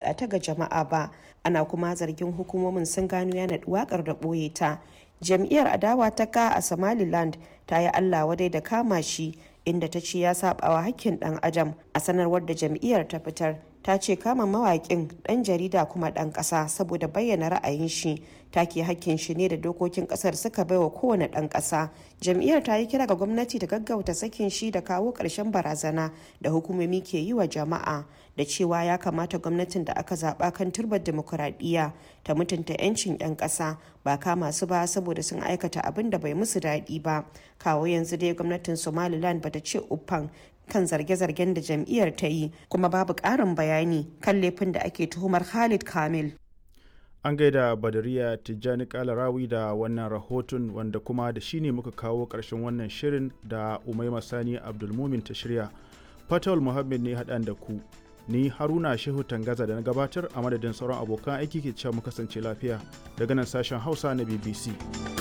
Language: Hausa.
miƙa ta ga jama'a ba ana kuma zargin hukumomin sun gano ya naɗi waƙar da ɓoye ta jam'iyyar adawa ta ka a somaliland ta yi allah wadai da kama shi inda ta ce ya saɓawa hakkin ɗan adam a sanarwar da jam'iyyar ta fitar ta ce kama mawaƙin ɗan jarida kuma ɗan ƙasa saboda bayyana ra'ayin shi take hakkin shi ne da dokokin ƙasar suka baiwa kowane ɗan ƙasa jam'iyyar ta yi kira ga gwamnati da gaggauta sakin shi da kawo ƙarshen barazana da hukumomi ke yi wa jama'a da cewa ya kamata gwamnatin da aka zaɓa kan turbar demokuraɗiyya ta mutunta 'yancin 'yan ƙasa ba kama su ba saboda sun aikata abin da bai musu daɗi ba kawo yanzu dai gwamnatin somaliland bata ce uffan kan zarge-zargen da jam'iyyar ta yi kuma babu ƙarin bayani kan laifin da ake tuhumar Khalid Kamil. An gaida Badariya Tijjani Kalarawi da wannan rahoton wanda kuma da shi ne muka kawo ƙarshen wannan shirin da Umaima Sani Abdulmumin ta shirya. Fatawul Muhammad ne haɗan da ku. Ni Haruna Shehu Tangaza da na gabatar a madadin sauran abokan aiki ke cewa mu kasance lafiya daga nan sashen Hausa na BBC.